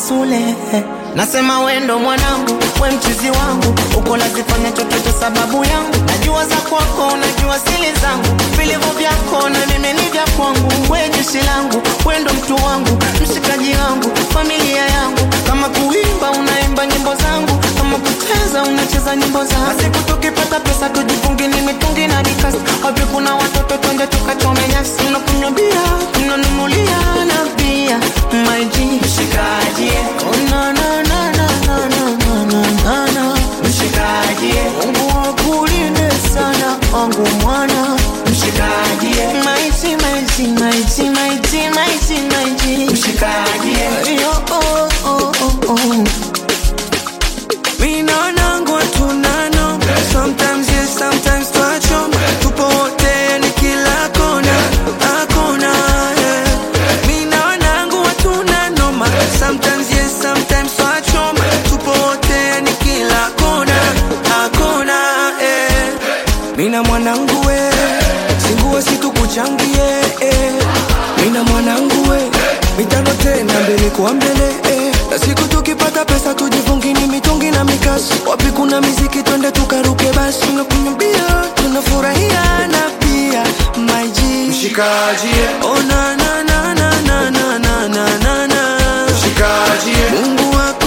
Sule. Nasema wendo mwanangu, we mchizi wangu, uko lazifanya chochote sababu yangu. Najua za kwako, najua sili zangu, vilivyo vyako na mimi ni vya kwangu. We jeshi langu, wendo mtu wangu, mshikaji wangu, familia yangu. Kama kuimba unaimba nyimbo zangu, kama kucheza unacheza nyimbo zangu. Basi tukipata pesa tujifungi ni mitungi na dikasi. Wapi kuna watoto twende tukachome nyasi, unakunywa bia, unanunulia na bia. My G, mshikaji, oh na na na na na na na na na na mshikaji, Mungu akulinde sana wangu mwana mshikaji, my G, my G, my G, my G, my G, my G, mshikaji, yo oh oh oh oh. Mina nangu tunano Sometimes yes, sometimes twacho Tupo wote ni kila kona Hakuna yeah. Mina nangu tunanoma Sometimes yes, sometimes twacho Tupo wote ni kila kona Hakuna yeah. Mina mwanangu we Singuwe situkuchangie eh. Mina mwanangu we Mitano tena mbele kwa mbele eh. Na siku tukipata pesa tujifungi ni mitungi na mikasi Wapi kuna miziki twende tukaruke basi Tunakunywa bia tunafurahia na pia My G Mshikaji, Oh na na na na na na na na na mshikaji, Mungu wako